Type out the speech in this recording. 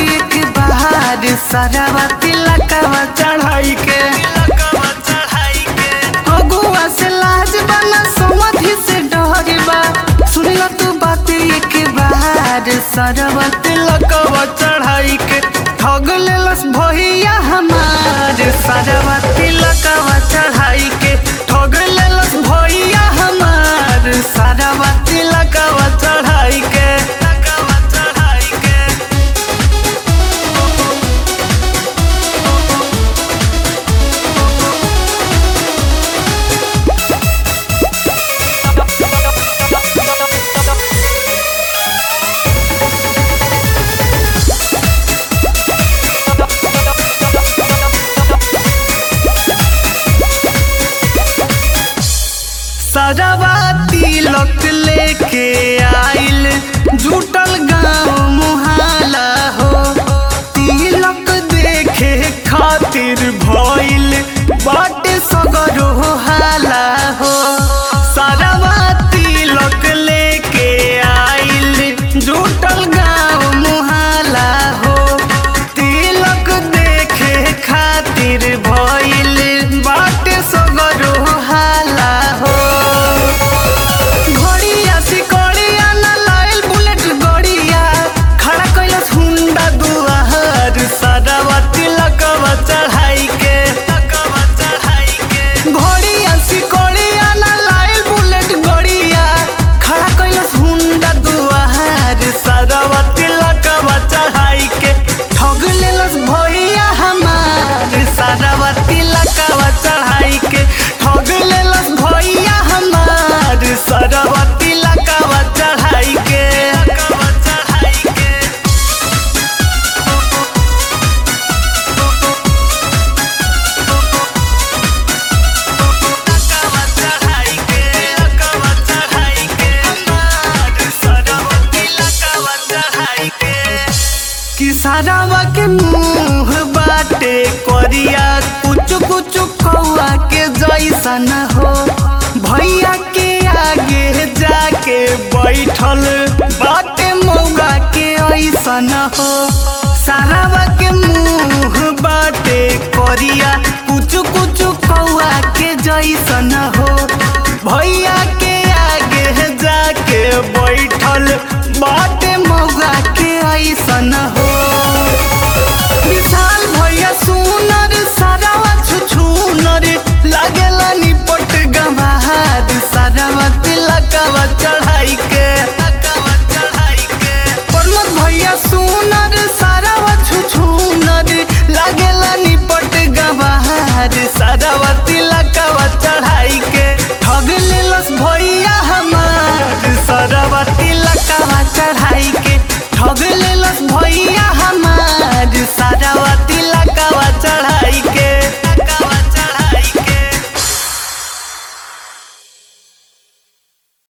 एक बार सरवा तिलकवा चढ़ाई के अगुआ से लाज बना समधि से डर बा सुनला तू बात एक बार सरवा तिलकवा चढ़ाई के ठग लेलस भैया हमार सरवा तिलकवा चढ़ाई के ठग लेलस भैया हमार सरवा तिलकवा चढ़ाई के चढ़ाई के सजवा तिलक लेके आइल जुटल गाँव मुहाला हो तिलक देखे खातिर भइल बाटे सगरो हाला हो सजवा तिलक लेके आइल जुटल गाँव मुहाला हो तिलक देखे खातिर भइल बाटे सगरो हाला हो घोड़िया सिकड़िया न लाइल बुलेट गड़िया खड़ा कैलस हुंडा दुआर सदावा तिलकवा चढ़ाई के घोड़िया सिकड़िया न लाइल बुलेट गड़िया खड़ा कैलस हुंडा दुआर सदावा तिलकवा चढ़ाई के ठग लेलस भैया हमार सदावा तिलकवा चढ़ाई के ठग लेलस भैया हमार सदावा तिलकवा चढ़ाई के चढ़ाई के किसानवा के मुंह बाटे करिया कुछ कुछ कौआ के जैसा न हो भैया के आगे जाके बैठल बाटे मौगा के ऐसा न हो सारावा के मुंह बाटे करिया कुछ कुछ कौआ के जैसा न हो भैया के आगे जाके बैठल बाटे